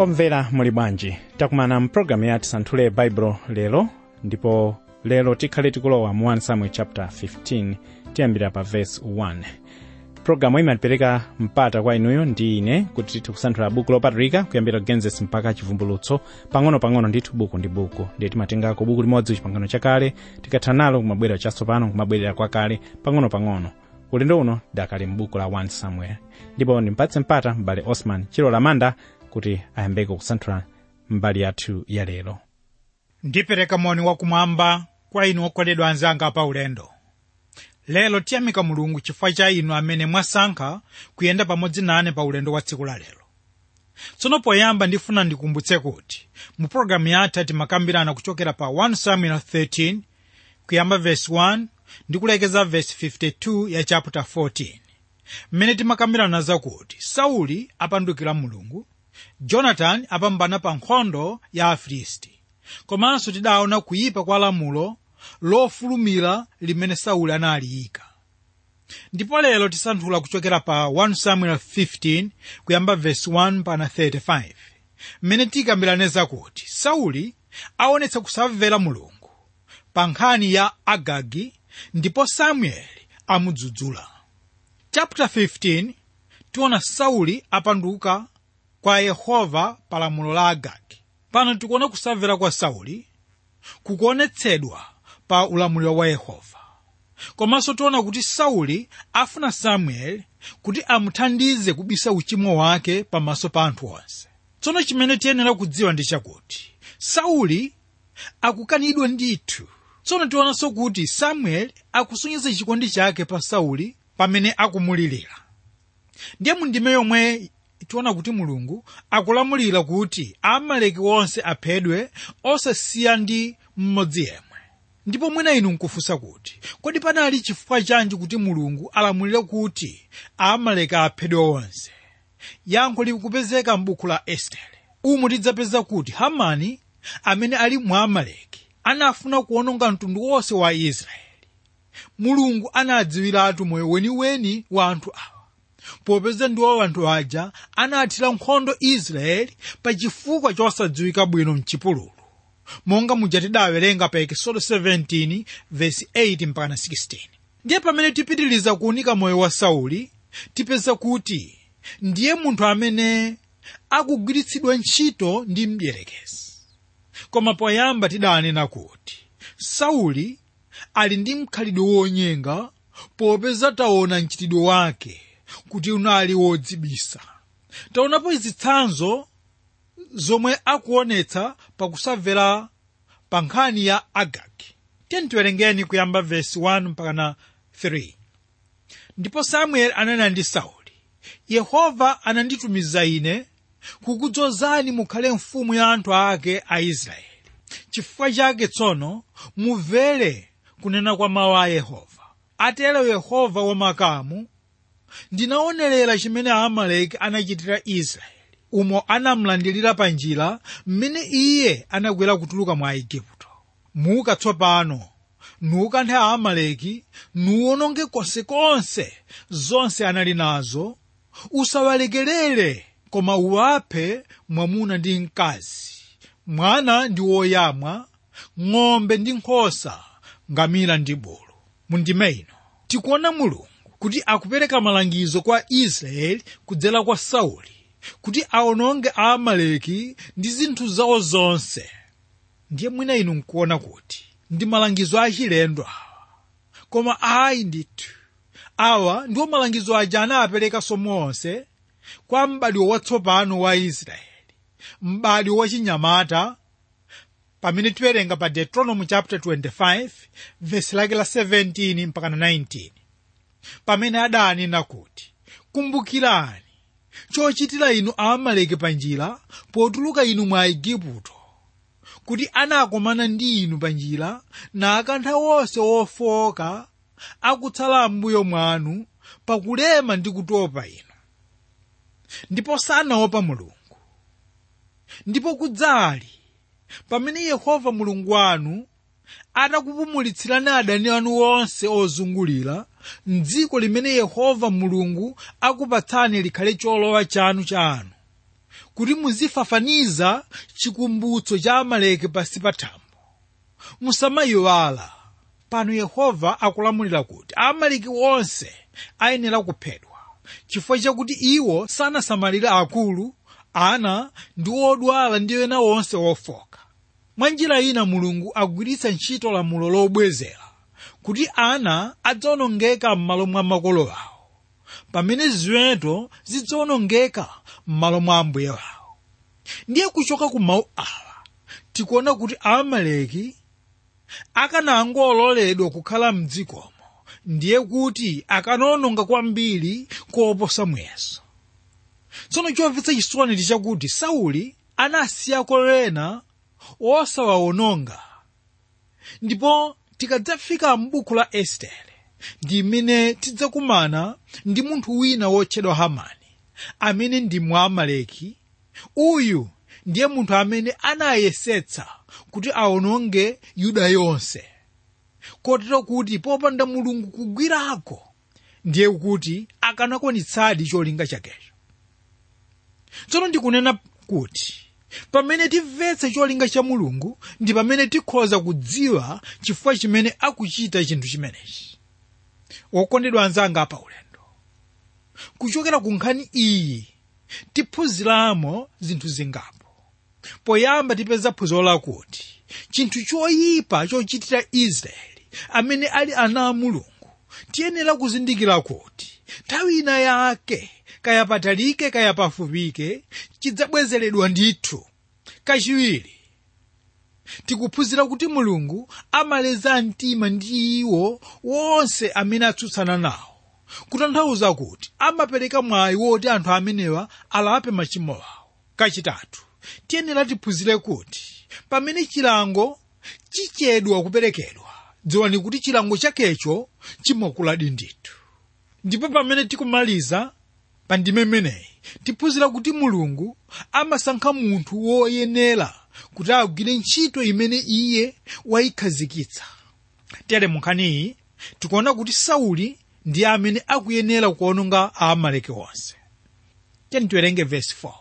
omvera muli bwanji takumana mpulogalamu ya tisanthule baibulo lero ndipo lero tikhale tikulowa mu 1 samuel chapter 15 tiyambira pa verse 1 pulogalamu imatipereka mpata kwa inuyo ndi ine kuti tikusanthula buku lopatulika kuyambira genesis mpaka chivumbulutso pang'ono-pang'ono ndithu buku ndi buku ndiye timatengako buku limodzi chipangano chakale tikatha nalo kumabwerera chatsopano kumabwerera kwakale pang'ono-pang'ono ulendo uno dakali m'buku la 1 samuel ndipo ndimpatse mpata m'bale osman chilola manda kuti ayambeko kusanthula mbali yathu ya lero ndipereka moni wakumwamba kwa inu okondedwa anzanga pa ulendo lero tiyamika mulungu chifukwa cha inu amene mwasankha kuyenda pamodzi nane pa ulendo wa tsiku la lero tsono poyamba ndifuna ndikumbutse kuti mu pologalamu yathu timakambirana kuchokera pa 1 samuel 13 kuyamba verse 1 ndi kulekeza verse 52 ya chapter 14 mmene timakambirana zakuti sauli apandukira mulungu jonatani apambana pa nkhondo ya afilisti komanso tidaona kuyipa kwa lamulo lofulumira limene sauli analiyika ndipo lero tisanthula kuchokera pa 1 samuel 15 kuyamba verse 1 pana 35 mmene tikambirane zakuti sauli aonetsa kusamvera mulungu pa nkhani ya agagi ndipo samueli amudzudzula chapter 15 tiona sauli apanduka kwa yehova pa lamulo la agagi pano tikuona kusamvera kwa sauli kukuonetsedwa pa ulamuliro wa yehova komanso tiona kuti sauli afuna samueli kuti amuthandize kubisa uchimo wake pamaso pa anthu onse tsono chimene tiyenera kudziwa ndi chakuti sauli akukanidwa ndithu tsono tionanso kuti samueli akusonyeza chikondi chake pa sauli pamene akumulirira ndiye mundime yomwe tiona kuti mulungu akulamulira kuti amaleki onse aphedwe osasiya ndi mmodzi yemwe ndipo mwina inu nkufunsa kuti kodi panali chifukwa chanji kuti mulungu alamulire kuti amaleki aphedwe onse yankho likupezeka m'buku la estere umu tidzapeza kuti hamani amene ali mwa amaleki anafuna kuwononga mtundu wonse wa israeli mulungu anadziwiratu moyo weniweni wa anthu awa popeza ndiwo anthu aja anathira nkhondo israeli pa chifukwa chosadziwika bwino mchipululu monga muja tidawerenga pa ekisodo 17 vesi 8 mpaka 16 ndiye pamene tipitiriza kuunika moyo wa sauli tipeza kuti ndiye munthu amene akugwiritsidwa ntchito ndi mdierekezi koma poyamba tidanena kuti sauli ali ndi mkhalidwe wonyenga popeza taona mchitidwe wake kuti unali wodzibisa taonapo zitsanzo zomwe akuonetsa pakusamvera pa nkhani ya agagi tiyeni tiwerengeni kuyamba vesi 1 mpakana 3 ndipo samueli ananena ndi sauli yehova ananditumiza ine kukudzozani mukhale mfumu ya anthu ake a israeli chifukwa chake tsono mumvere kunena kwa mawu a yehova atero yehova wamakamu ndinaonerera chimene amaleki anachitira israeli umo anamlandilira pa njira mmene iye anakwera kutuluka mwa igupto muka tsopano nukanthe amaleki nuwononge konsekonse zonse anali nazo usawalekerere koma uwaphe mwamuna ndi mkazi mwana ndi woyamwa ng'ombe ndi nkhosa ngamira ndi bulu mundime ino tikuona mulungu kuti akupereka malangizo kwa israeli kudzera kwa sauli kuti awononge aamaleki ndi zinthu zawo zonse ndiye mwina inu nkuona kuti ndi malangizo achilendo awa koma ayi ndithu awa ndiwo malangizo aja anawapereka monse kwa m'badwo watsopano wa israeli m'badwo wachinyamata pamene tiwerenga pa deuteronomy chapter 25 vesi lake la 17 mpaka 19 pamene adanena kuti kumbukirani chochitira inu aamaleki pa njira potuluka inu mwa igupto kuti anakomana ndi inu pa njira nakantha wonse wofoka akutsala m'mbuyo mwanu pakulema ndi kutopa inu ndipo sanaopa mulungu ndipo kudzali pamene yehova mulungu wanu atakupumulitsirani adani anu onse ozungulira mdziko limene yehova mulungu akupatsani likhale cholowa chanu chanu kuti muzifafaniza chikumbutso cha amaleki pansi pa thambo musamayiwala pano yehova akulamulira kuti amaleki onse ayenera kuphedwa chifukwa chakuti iwo sanasamalira akulu ana ndi odwala ndi ena onse ofoka mwa njira ina mulungu agwiritsa ntchito lamulo lobwezera kuti ana adzawonongeka m'malo mwa makolo awo pamene ziweto zidzawonongeka m'malo mwa ambuye wawo ndiye kuchoka ku mawu awa tikuona kuti amaleki akanangololedwa kukhala mdzikomo ndiye kuti akanawononga kwambiri koposa muyeso tsono chomvetsa chisoni ndi chakuti sauli anasiyako ena osawawononga ndipo tikadzafika m'buku la estere ndi mmene tidzakumana ndi munthu wina wotchedwa hamani amene ndi mwamaleki uyu ndiye munthu amene anayesetsa kuti awononge yuda yonse kotero kuti popanda mulungu kugwirako ndiye kuti akanakwanitsadi cholinga chakecho tsono ndikunena kuti pamene timvetse cholinga cha mulungu ndi pamene tikhoza kudziwa chifukwa chimene akuchita chinthu chimenechi wokondedwa anzanga apa ulendo kuchokera ku nkhani iyi tiphunziramo zinthu zingapo poyamba tipeza phunziro lakuti chinthu choyipa chochitira israeli amene ali ana a mulungu tiyenera kuzindikira kuti nthawi ina yake kaya patalike kaya pafupike chidzabwezeredwa ndithu kachiwiri tikuphunzira kuti mulungu amaleza mtima ndi iwo wonse amene atsutsana nawo kutanthauza kuti amapereka mwayi woti anthu amenewa alape machimo awo kachitatu tiyenera tiphunzire kuti pamene chilango chichedwa kuperekedwa dziwani kuti chilango chakecho chimakuladi ndithu ndipo pamene tikumaliza pa ndime meneyi tiphunzira kuti mulungu amasankha munthu woyenera kuti agwire ntchito imene iye wayikhazikitsa tere munkhaniyi tikuona kuti sauli ndiye amene akuyenera kuononga aamaleki onse tiyeni tiwerenge vesi 4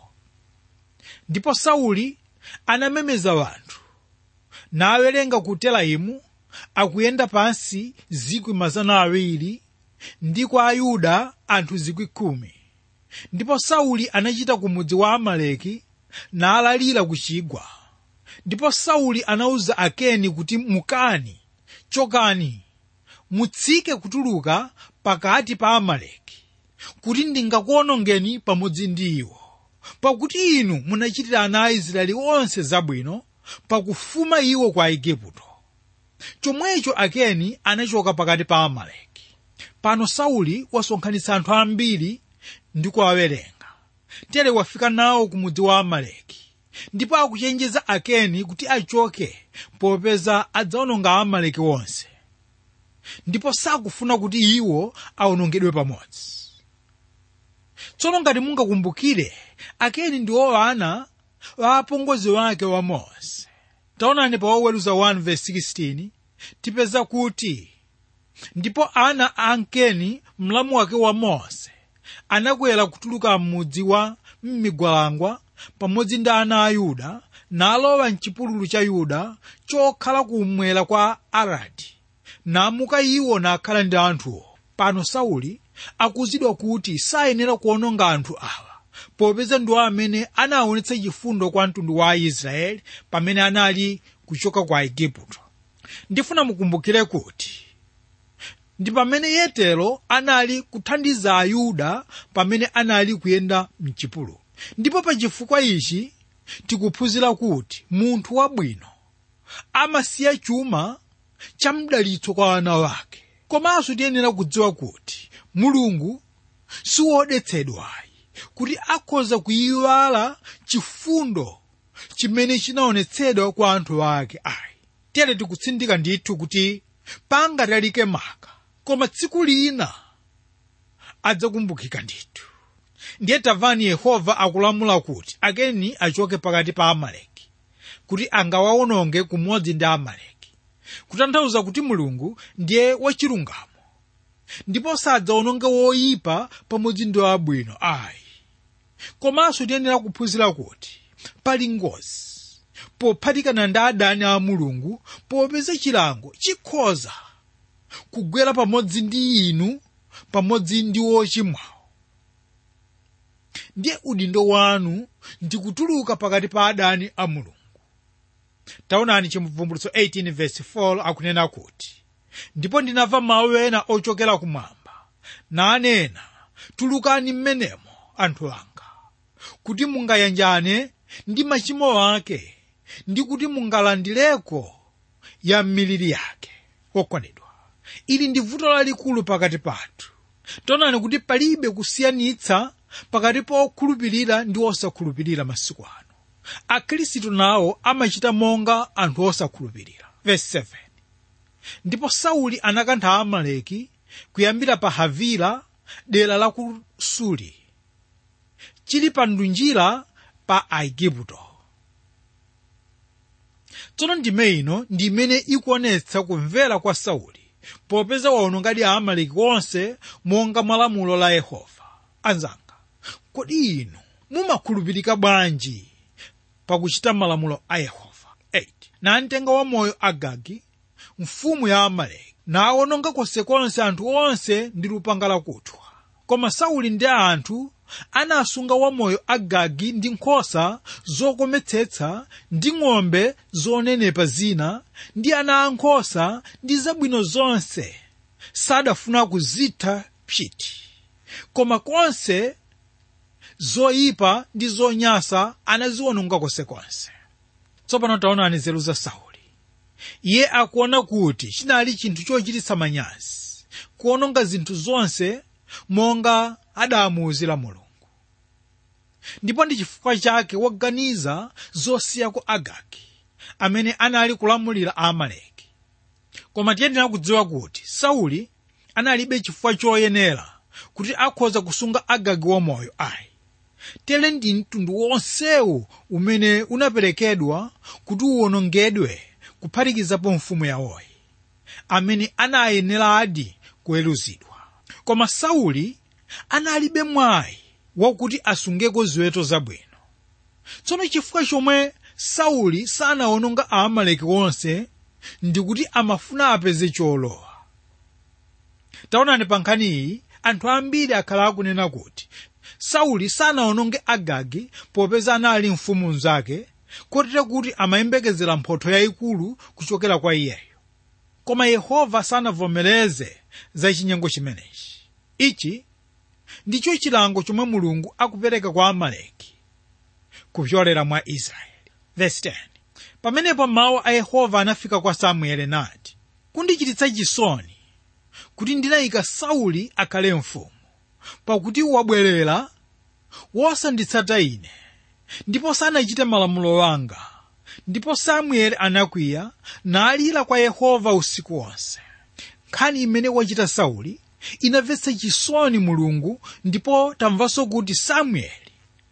ndipo sauli anamemeza wanthu nawerenga ku telaimu akuyenda pansi zikwi mazana awiri ndi kwa ayuda anthu zikwi khumi ndipo sauli anachita ku mudzi wa amaleki nalalira ku chigwa ndipo sauli anawuza akeni kuti mukani chokani mutsike kutuluka pakati pa amaleki kuti ndingakuonongeni pamodzi ndi iwo pakuti inu munachitira ana a israeli onse zabwino pakufuma iwo kwa igupto chomwecho akeni anachoka pakati pa amaleki pano sauli wasonkhanitsa anthu ambiri ndi kuwawerenga tere wafika nawo ku mudzi wa amaleki ndipo akuchenjeza akeni kuti achoke popeza adzaononga amaleki onse ndipo sakufuna kuti iwo awonongedwe pamodzi tsono ngati mungakumbukire akeni ndiwo ana wa apongozi wake wa mose taonani pa woweruza 1:16 tipeza kuti ndipo ana a ankeni mlamu wake wa mose anakwera kutuluka m'mudzi wa m'migwalangwa pamodzi ndi ana a yuda nalowa mchipululu cha yuda chokhala kummwera kwa aradi namuka iwo nakhala ndi anthuwo pano sauli akuzidwa kuti sayenera kuononga anthu awa popeza ndiwo amene anaonetsa chifundo kwa mtundu wa aisraeli pamene anali kuchoka kwa igupto ndifuna mukumbukire kuti ndi pamene yetero anali kuthandiza ayuda pamene anali kuyenda mchipululu ndipo pa chifukwa ichi tikuphunzira kuti munthu wabwino amasiya chuma cha mdalitso kwa ana wake komanso tiyenera kudziwa kuti mulungu siwodetsedwayi kuti akhoza kuyiwala chifundo chimene chinaonetsedwa kwa anthu ake ayi tere tikutsindika ndithu kuti pangatalike maka koma tsiku lina adzakumbukika ndithu ndiye tamvani yehova akulamula kuti akeni achoke pakati pa amaleki kuti angawawononge kumodzi ndi amaleki kutanthauza kuti mulungu ndiye wachilungamo ndipo sadzawononga woyipa pamodzi ndi wabwino ayi komanso tiyenera kuphunzira kuti pali ngozi pophatikana ndi adani a mulungu popeza chilango chikhoza kugwera pamodzi ndi inu pamodzi ndi wochimwawo ndiye udindo wanu ndi kutuluka pakati pa adani a mulungu taonani chivumbulutso 18 verse 4 akunena kuti ndipo ndinamva mawu ena ochokera kumwamba nanena tulukani mmenemo anthu anga kuti mungayanjane ndi machimo ake ndi kuti mungalandireko ya miliri yake okondedwa ili ndi vuto lalikulu pakati pathu taonani kuti palibe kusiyanitsa pakati pa okhulupirira ndi osakhulupirira masiku ano akhristu nawo amachita monga anthu osakhulupirira verse 7 ndipo sauli anakantha amaleki kuyambira pa havila dera la ku suli chili pa ndunjira pa aigupto tsono ndime ino ndi imene ikuonetsa kumvera kwa sauli popeza waonongadi aamaleki onse monga mwa lamulo la yehova anzanga kodi inu mumakhulupirika bwanji pakuchita malamulo a yehova 8 namtenga wamoyo agagi mfumu ya amaleki naawononga konsekonse anthu onse ndi lupanga lakuthwa koma sauli ndi anthu anasunga wamoyo agagi ndi nkhosa zokometsetsa ndi ng'ombe zonenepa zina ndi ana ankhosa ndi zabwino zonse sadafuna kuzitha pchiti koma konse zoyipa ndi zonyasa anaziwononga konsekonse tsopano taonani nzeru za sauli iye akuona kuti chinali chinthu chochititsa manyazi kuwononga zinthu zonse monga adamuwuzira mulungu ndipo ndi chifukwa chake waganiza zosiyako agagi amene anali kulamulira aamaleki koma tiyenera kudziwa kuti sauli analibe chifukwa choyenera kuti akhoza kusunga agagi wamoyo ayi tere ndi mtundu wonsewu umene unaperekedwa kuti uwonongedwe kuphatikizapo mfumu yawoyi amene anayeneradi kuweruzidwa koma sauli analibe mwayi wakuti asungeko ziweto zabwino tsono chifukwa chomwe sauli sanawononga aamaleki onse ndikuti amafuna apeze cholowa taonani pa nkhani iyi anthu ambiri akhala akunena kuti sauli sanawononge agagi popeza anali mfumu mnzake kotero kuti amayembekezera mphotho yayikulu kuchokera kwa iyeyo koma yehova sanavomereze za chinyengo chimenechi ichi ndicho chilango chomwe mulungu akupereka kwa amaleki kupyolera mwa israeli Verse 10. pamenepo mawu a yehova anafika kwa samueli nati kundichititsa chisoni kuti ndinayika sauli akhale mfumu pakuti wabwerera wosanditsata ine ndipo sanachite malamulo wanga ndipo samueli anakwiya nalira kwa yehova usiku wonse nkhani imene wachita sauli inamvetsa chisoni mulungu ndipo tamvanso kuti samueli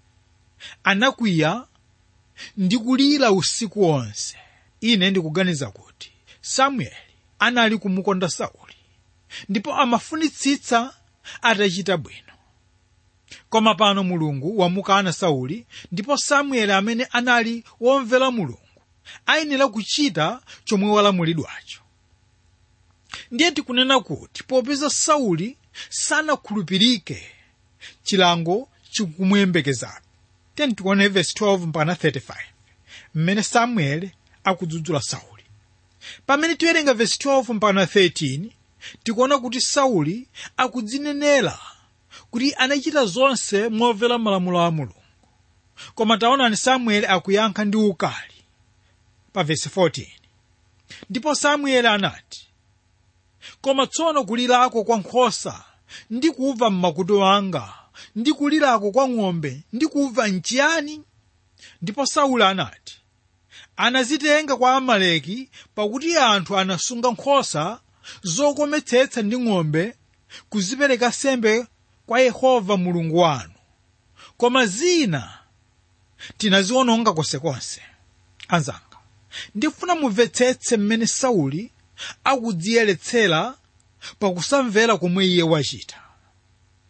anakwiya ndi kulira usiku wonse ine ndikuganiza kuti samueli anali kumukonda sauli ndipo amafunitsitsa atachita bwino koma pano mulungu wamukana sauli ndipo samueli amene anali womvera mulungu ayenera kuchita chomwe walamulidwacho ndiye tikunena kuti popeza sauli sanakhulupirike chilango chikumuyembekezabe tiyeni tione verse 12 mpaka 35 mmene samueli akudzudzula sauli pamene tiwerenga verse 12 mpaka 13 tikuona kuti sauli akudzinenera kuti anachita zonse momvera malamulo a mulungu koma taonani samueli akuyankha ndi ukali pa verse 14 ndipo samueli anati koma tsono kulirako kwa nkhosa ndikumva m'makutu anga ndi kulirako kwa ng'ombe ndikumva nchiyani ndipo sauli anati anazitenga kwa amaleki pakuti anthu anasunga nkhosa zokometsetsa ndi ng'ombe kuzipereka sembe kwa yehova mulungu wanu koma zina tinaziwononga konsekonse anzanga ndifuna mumvetsetse mmene sauli akudziyeretsera pakusamvera komwe iye wachita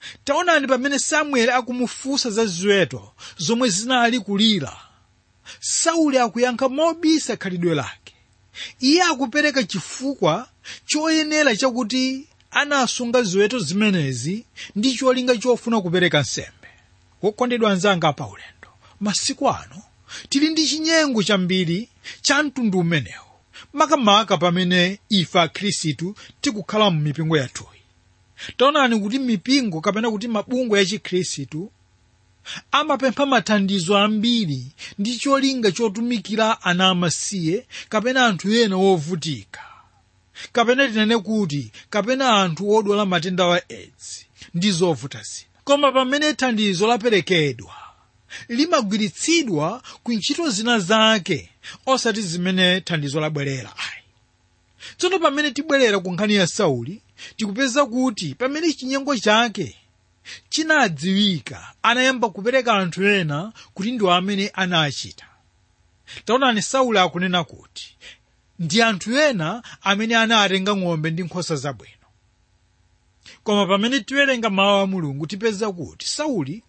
taonani pamene samueli akumufunsa za ziweto zomwe zinali kulira sauli akuyankha mobisa khalidwe lake iye akupereka chifukwa choyenera chakuti anasunga ziweto zimenezi ndi cholinga chofuna kupereka nsembe wokondedwa anzanga pa ulendo masiku ano tili ndi chinyengo chambiri cha mtundu umenewu makamaka pamene ife akhristu tikukhala mu mipingo yathuyi taonani kuti mipingo kapena kuti mabungwe ya chikhristu amapempha mathandizo ambiri ndi cholinga chotumikira ana amasiye kapena anthu ena wovutika kapena tinene kuti kapena anthu odwala matenda wa aids ndi zovuta zina koma pamene thandizo laperekedwa limagwiritsidwa ku ntchito zina zake osati zimene thandizo labwerera ayi tsono pamene tibwerera ku nkhani ya sauli tikupeza kuti pamene chinyengo chake chinadziwika anayamba kupereka anthu ena kuti ndiwo amene anachita taonani sauli akunena kuti ndi anthu ena amene anatenga ng'ombe ndi nkhosa zabwino koma pamene tiwerenga mawu a mulungu tipeza kuti sauli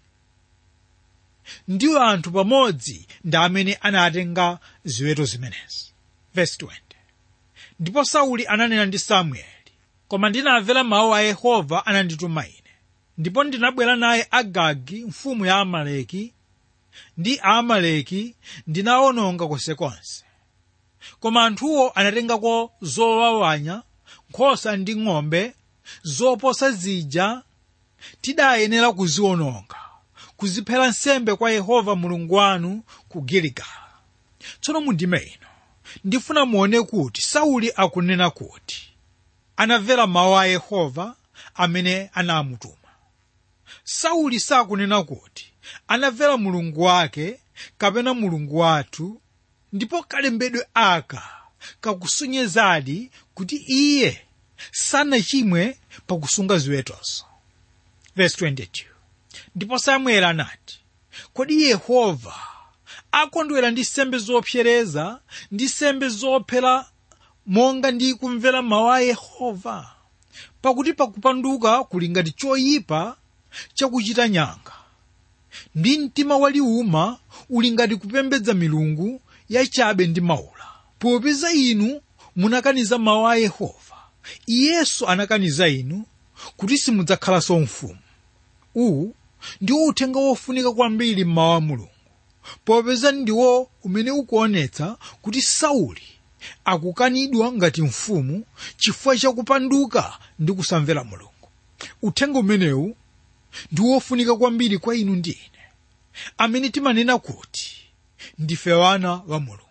ndiwo anthu pamodzi ndi amene anatenga ziweto zimenezi Verse 20. ndipo sauli ananena ndi samueli koma ndinamvera mawu a yehova anandituma ine ndipo ndinabwera naye agagi mfumu ya amaleki ndi aamaleki ndinawononga konsekonse koma anthuwo anatengako zowawanya nkhosa ndi ng'ombe zoposa zija tidayenera kuziwononga kuziphera nsembe kwa yehova mulungu wanu ku giligala tsono mundime ino ndifuna muone kuti sauli akunena kuti anamvera mawu a yehova amene anamutuma sauli sakunena kuti anamvera mulungu wake kapena mulungu wathu ndipo kalembedwe aka kakusonyezadi kuti iye sanachimwe pakusunga ziwetozo Verse 22. ndipo samueli anati kodi yehova akondwera ndi sembe zopsereza ndi sembe zophera monga ndi kumvera mawu a yehova pakuti pakupanduka kuli ngati choyipa chakuchita nyanga ndi mtima waliuma uli ngati kupembedza milungu yachabe ndi maula popeza inu munakaniza mawu a yehova iyenso anakaniza inu kuti simudzakhalanso mfumu uwu ndiwo uthenga wofunika kwambiri mmawu a mulungu popeza ndiwo umene ukuonetsa kuti sauli akukanidwa ngati mfumu chifukwa chakupanduka ndi kusamvera mulungu uthenga umenewu ndi wofunika kwambiri kwa inu ndi ine amene timanena kuti ndife wana wa mulungu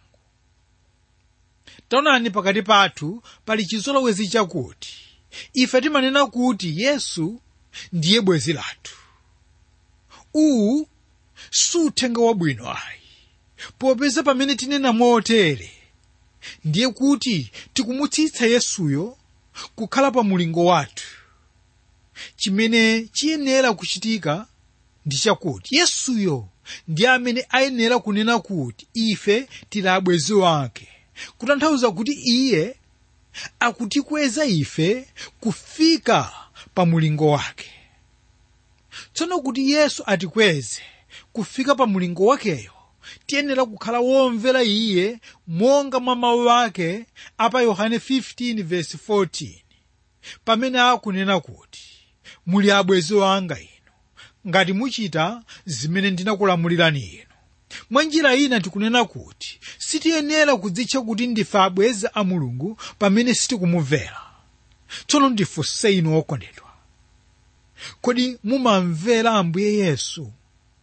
taonani pakati pathu pali chizolowezi chakuti ife timanena kuti yesu ndiye bwenzi lathu uwu suthenga wabwino ayi popeza pamene tinena motere ndiye kuti tikumutsitsa yesuyo kukhala pa mulingo wathu chimene chiyenera kuchitika ndi chakuti yesuyo ndiye amene ayenera kunena kuti ife tili abwenzi wake kutanthauza kuti iye akutikweza ife kufika pa mulingo wake tsono kuti yesu atikweze kufika pa mulingo wakeyo tiyenera kukhala womvera iye monga mwa mawu ake apa yohane 15:14 pamene akunena kuti muli abwenzi wanga inu ngati muchita zimene ndinakulamulirani inu mwa njira ina tikunena kuti sitiyenera kudzitcha kuti ndife abwenzi a mulungu pamene sitikumumvera tsono ndifunse inu okondedwa kodi mumamvera ambuye yesu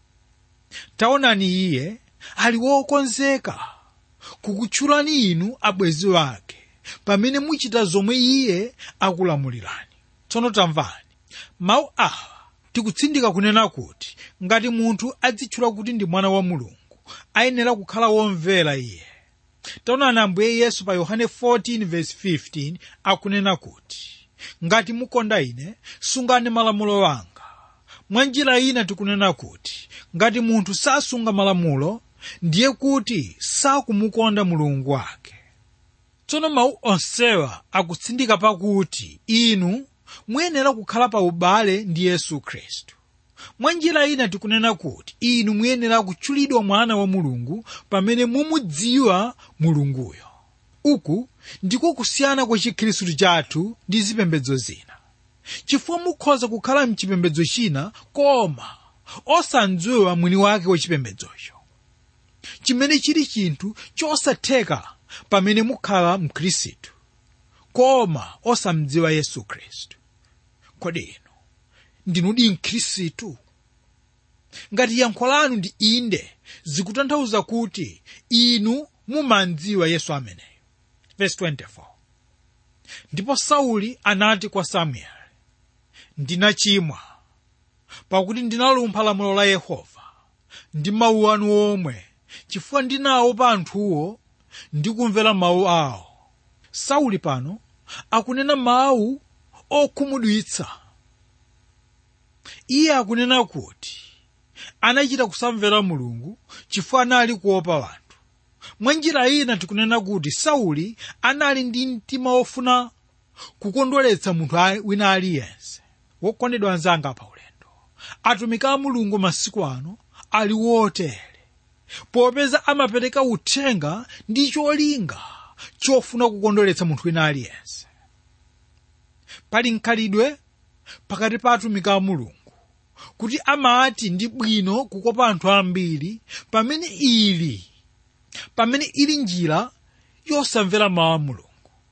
taonani iye ali wokonzeka kukutchulani inu abwenzi wake pamene muchita zomwe iye akulamulirani tsono tamvani mawu awa tikutsindika kunena kuti ngati munthu adzitchula kuti ndi mwana wa mulungu ayenera kukhala womvera iye taonani ambuye yesu pa yohane 14:15 akunena kuti ngati mukonda ine sungani malamulo anga mwa njira ina tikunena kuti ngati munthu sasunga malamulo ndiye kuti sakumukonda mulungu wake tsono mawu onsewa akutsindika pakuti inu muyenera kukhala pa ubale ndi yesu khristu mwa njira ina tikunena kuti inu muyenera kutchulidwa mwana wa mulungu pamene mumudziwa mulunguyo uku ndiko kusiyana kwa chikhristu chathu ndi zipembedzo zina chifukwa mukhoza kukhala mchipembedzo china koma osandziwa mwini wake wa chipembedzocho chimene chili chinthu chosatheka pamene mukhala mkhristu koma osamdziwa yesu khristu kodi inu ndinudi mkhristu ngati yankho lanu ndi inde zikutanthauza kuti inu mumandziwa yesu ameneyo verse 24 ndipo sauli anati kwa samueli ndinachimwa pakuti ndinalumpha lamulo la yehova ndi mawu anu omwe chifukwa ndinawo pa anthuwo ndi kumvera mawu awo sauli pano akunena mawu okhumudwitsa iye akunena kuti anachita kusamvera mulungu chifukwa anali kuopa wanthu mwa njira ina tikunena kuti sauli anali ndi mtima wofuna kukondweretsa munthu wina aliyense wokondedwa anzanga pa ulendo atumiki a mulungu masiku ano ali wotere popeza amapereka uthenga ndi cholinga chofuna kukondweretsa munthu wina aliyense pali mkhalidwe pakati pa atumiki a mulungu kuti amati ndi bwino kukopa anthu ambiri pamene ili pamene ili njira yosamvera mawu a mulungu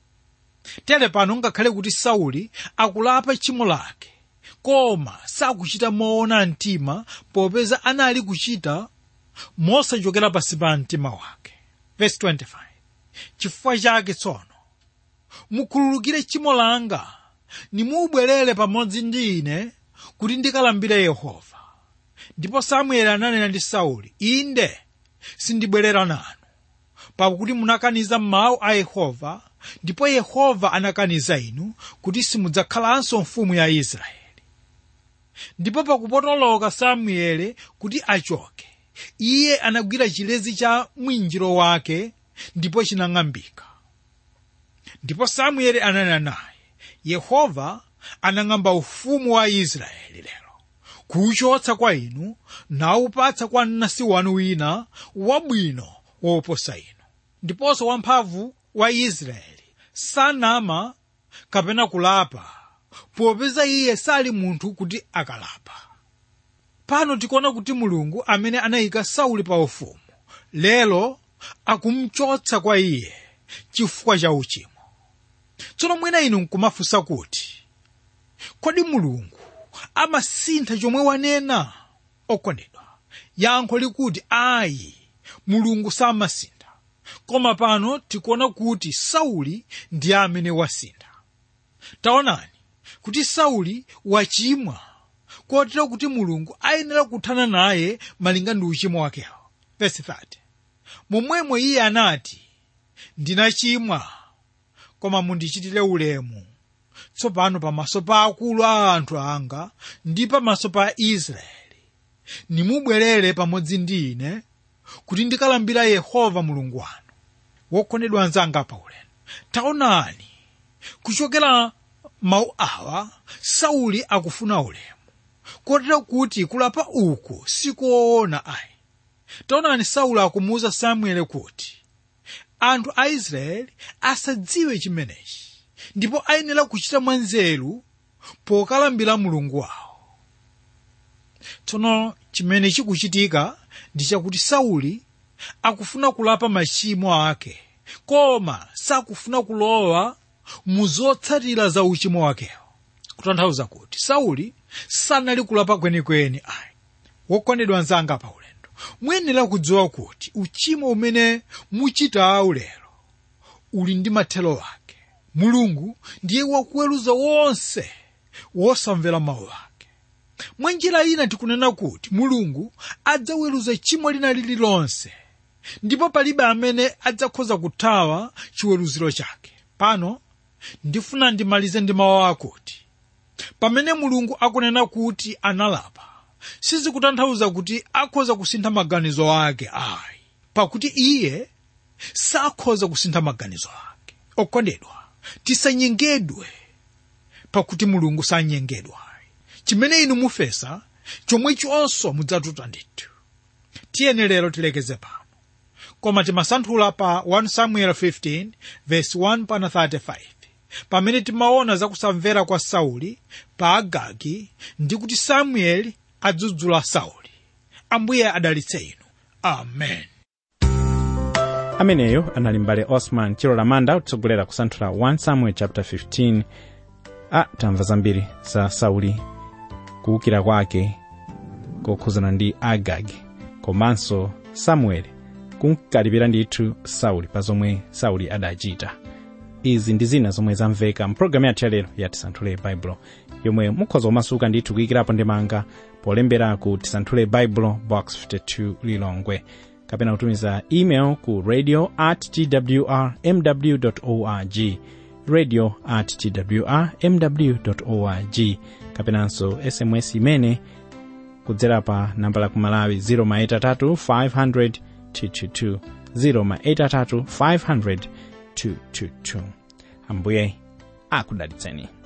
tere pano ngakhale kuti sauli akulapa tchimo lake koma sakuchita moona mtima popeza anali kuchita mosachokera pansi pa mtima wake verse 25 chifukwa chake tsono mukhululukire tchimo langa nimubwerere pamodzi ndi ine kuti ndikalambire yehova ndipo samueli ananena ndi sauli inde sindibwerera nanu pakuti munakaniza mawu a yehova ndipo yehova anakaniza inu kuti simudzakhalanso mfumu ya israeli ndipo pakupotoloka samueli kuti achoke iye anagwira chilezi cha mwinjiro wake ndipo chinang'ambika ndipo samueli ananena naye yehova anang'amba ufumu wa israeli lero kuwuchotsa kwa inu nawupatsa kwa mnansi wanu wina wabwino woposa inu ndiponso wamphamvu wa israeli sanama kapena kulapa popeza iye sali munthu kuti akalapa pano tikuona kuti mulungu amene anayika sauli pa ufumu lero akumchotsa kwa iye chifukwa cha uchimo tsono mwina inu nkumafunsa kuti kodi mulungu amasintha chomwe wanena okondedwa yankho likuti ayi mulungu samasintha koma pano tikuona kuti sauli ndiye amene wasintha taonani kuti sauli wachimwa kotero kuti mulungu ayenera kuthana naye malinga ndi uchimo wakewo verse 30 momwemo iye anati ndinachimwa koma mundichitire ulemu tsopano pamaso pa akulu a anthu anga ndi pamaso pa israeli nimubwerere pamodzi ndi ine kuti ndikalambira yehova mulungu wanu wokondedwa anzanga pa ulendo taonani kuchokera mawu awa sauli akufuna ulemu kotero kuti kulapa uku sikoona ayi taonani sauli akumuwuza samueli kuti anthu a israeli asadziwe chimenechi ndipo ayenera kuchita mwanzeru pokalambira mulungu wawo tsono chimene chikuchitika ndi chakuti sauli akufuna kulapa machimo ake koma sakufuna kulowa mu zotsatira za uchimo wakewo kutanthauza kuti sauli sanali kulapa kwenikweni ayi wokondedwa anzanga pa ulendo muyenera kudziwa kuti uchimo umene muchitawu lero uli ndi mathelo ake mulungu ndiye wakuweruza wonse wosamvera mawu ake mwa njira ina tikunena kuti mulungu adzaweruza chimo lina lililonse ndipo palibe amene adzakhoza kuthawa chiweruziro chake pano ndifuna ndimalize ndi mawu akuti pamene mulungu akunena kuti analapa sizikutanthauza kuti akhoza kusintha maganizo ake ayi pakuti iye sakhoza kusintha maganizo ake okondedwa tisanyengedwe pakuti mulungu sanyengedwa chimene inu mufesa chomwechonso mudzatuta ndithu tiyeni lero tilekeze pano koma timasanthula pa 1 samuel 15 verse 1 pana 35 pamene timaona zakusamvera kwa sauli pa agagi ndi kuti samueli adzudzula sauli ambuye adalitse inu amen ameneyo anali mbale osman chilola manda kutsogolera kusanthula 1 samuel chapter 15 a tamva zambiri za sauli kuwukira kwake kokhuzana ndi agagi komanso samueli kunkalipira ndithu sauli pa zomwe sauli adachita izi ndi zina zomwe zamveka mpulogalamu yathu yalero ya tisanthule baibulo yomwe mukhoza kumasuka ndithu kuyikirapo ndemanga polembera ku tisanthule baibulo box 52 lilongwe kapena kutumiza email ku radio at twr mw org radio at twr mw org kapenanso sms imene kudzera pa namba la kumalawi 0maitatu 500 222 0maitatu 500 222 ambuye akudalitseni